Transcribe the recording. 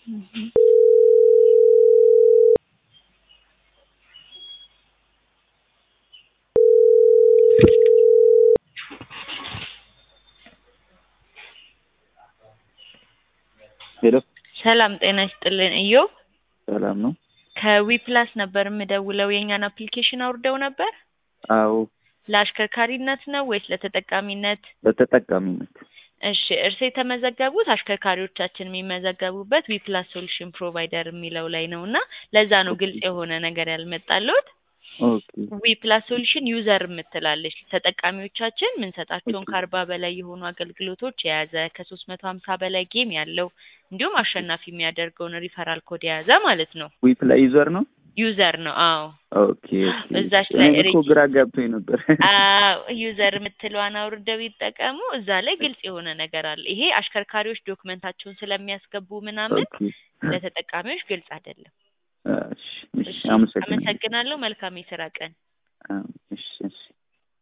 ሄሎ ሰላም ጤና ይስጥልን እዮብ ሰላም ነው? ከዊፕላስ ነበር የምደውለው የእኛን አፕሊኬሽን አውርደው ነበር አዎ ለአሽከርካሪነት ነው ወይስ ለተጠቃሚነት? በተጠቃሚነት እሺ እርስ የተመዘገቡት አሽከርካሪዎቻችን የሚመዘገቡበት ዊፕላስ ሶሉሽን ፕሮቫይደር የሚለው ላይ ነው እና ለዛ ነው ግልጽ የሆነ ነገር ያልመጣልዎት። ኦኬ ዊፕላስ ሶሉሽን ዩዘር የምትላለች ተጠቃሚዎቻችን የምንሰጣቸውን ኦኬ። ከአርባ በላይ የሆኑ አገልግሎቶች የያዘ ከሶስት መቶ ሀምሳ በላይ ጌም ያለው እንዲሁም አሸናፊ የሚያደርገውን ሪፈራል ኮድ የያዘ ማለት ነው። ዊፕ ላይ ዩዘር ነው? ዩዘር ነው። አዎ ኦኬ ኦኬ። እዛች ላይ እኔ እኮ ሬጅ- ግራ ገብቶኝ ነበር። አዎ ዩዘር የምትለዋን አውርደው ይጠቀሙ። እዛ ላይ ግልጽ የሆነ ነገር አለ። ይሄ አሽከርካሪዎች ዶክመንታቸውን ስለሚያስገቡ ምናምን ኦኬ ለተጠቃሚዎች ግልጽ አይደለም። እሺ እሺ እሺ አመሰግናለሁ። አመሰግናለሁ። መልካም የስራ ቀን። አዎ፣ እሺ እሺ